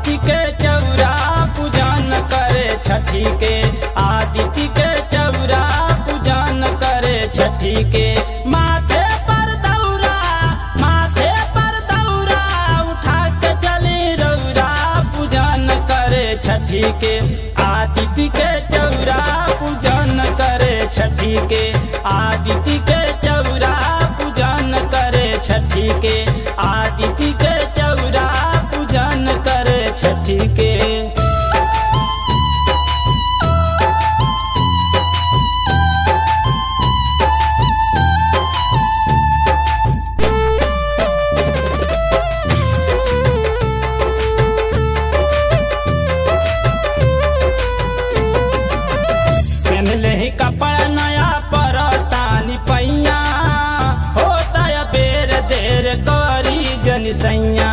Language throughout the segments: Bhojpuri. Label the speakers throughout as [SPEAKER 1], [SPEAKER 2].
[SPEAKER 1] आदित्य के चौरा पूजन करे छठी के आदित्य के चौरा पूजन करे छठी के माथे पर दौरा माथे पर दौरा उठा के चली रौरा पूजन करे छठी के आदित्य के चौरा पूजन करे छठी के आदित्य के चौरा पूजन करे छठी के आदित्य के चौरा पूजन करे छठी के पहनले ही कपड़ा नया पर तानी पैया होता है बेर देर करी जन सैया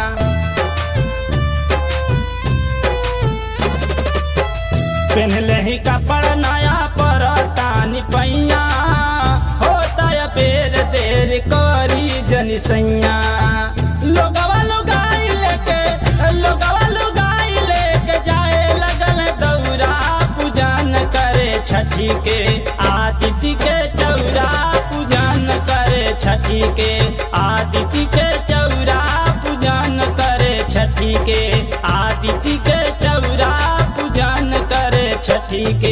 [SPEAKER 1] पहनले ही कपड़ा नया पर तानी पैया होता है बेर देर करी जन सैया लोगवा लुगाई लेके लोगवा लुगाई लेके जाए लगल दौरा पूजन करे छठी के आदित्य के चौरा पूजन करे छठी के आदित्य के चौरा पूजन करे छठी के आदित्य के चौरा पूजन करे छठी के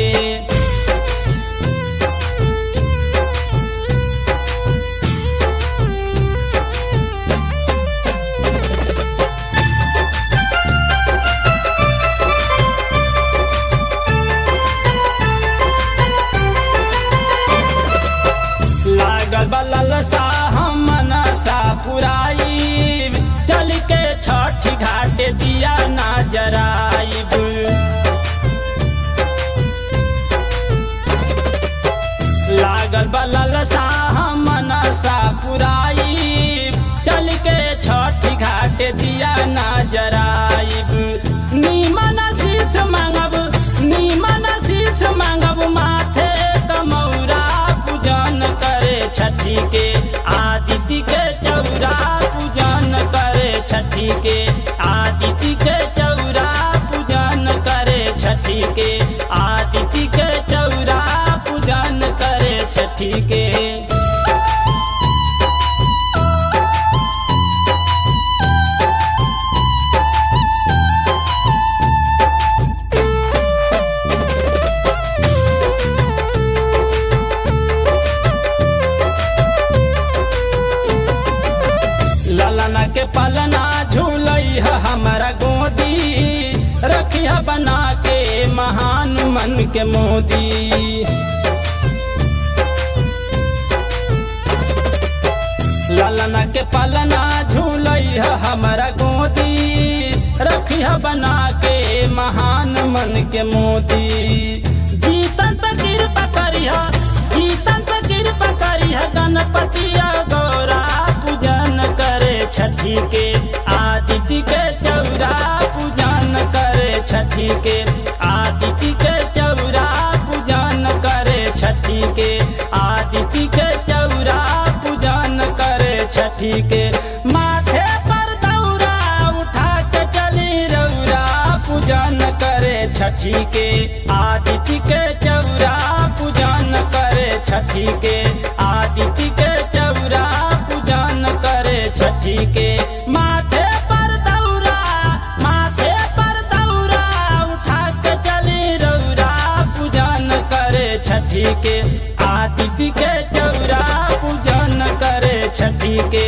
[SPEAKER 1] लागल बलल सा हम मनसा पुराई चल के छठ घाट दिया ना जराइब लागल बलल सा हम मनसा पुराई चल के छठ घाट दिया ना जराइब नीमन शीश मांगब नीमन शीश मांगब माथे कमौरा पूजन करे छठी के आदित्य के चौरा पूजन करे छठी के आदित्य के चौरा पूजन करे छठी के आदित्य के चौरा पूजन करे छठी के ललना के पलना झूलई है हमारा गोदी रखिया बना के महान मन के मोदी ललना के पलना झूलई है हमारा गोदी रखिया बना के महान मन के मोदी जीतन पे कृपा करिहा जीतन पे कृपा करिहा गणपतिया गौरा पूजन करे छठी के आदित्य के चौरा पूजन करे छठी के आदित्य के चौरा पूजन करे छठी के आदित्य के चौरा पूजन करे छठी के माथे पर दौरा उठा के चली रौरा पूजन करे छठी के आदित्य के चौरा पूजन करे छठी के आदित्य के चौरा पूजन करे छठी के माथे पर दौरा माथे पर दौरा उठा के चली रौरा पूजन करे छठी के आदित्य के चौरा पूजन करे छठी के